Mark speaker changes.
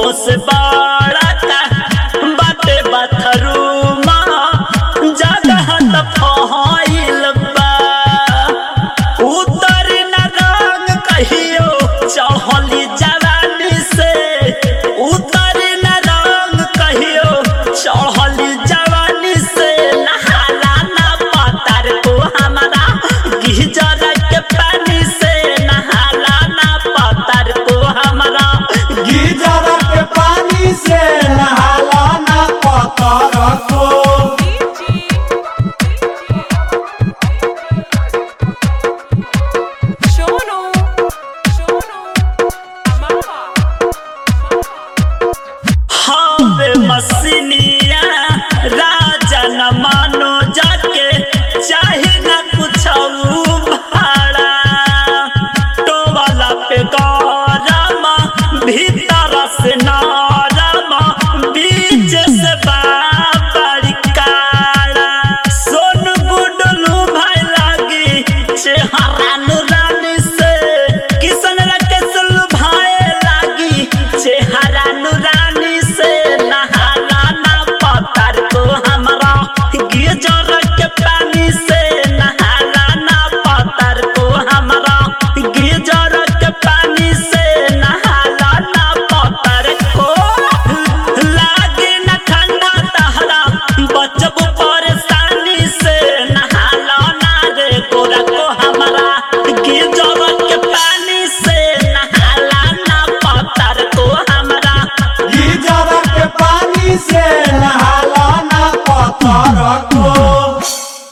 Speaker 1: से बड़ा का बाटे बाथरूमा जगह त फहाइल बा उतर न रंग कहियो चढ़ली जवानी से उतर न रंग कहियो चढ़ली जवानी से नहाला ना पतर को हमारा गिजर के पानी से नहाला ना पतर को हमारा
Speaker 2: गीजर के पानी से नहाला ना पतर को
Speaker 3: Shono, Shono, Amara.
Speaker 1: हवे मसीनिया राजा न मानो जाके चाहे न कुछ भाड़ा टोवाला पे गौरमा भीतर से नारमा बीच से बाबरी काड़ा सोन गुडलू भाई लागी चेहरा नुरानी से किसन रकेश भाई लागी चेहरा नुरानी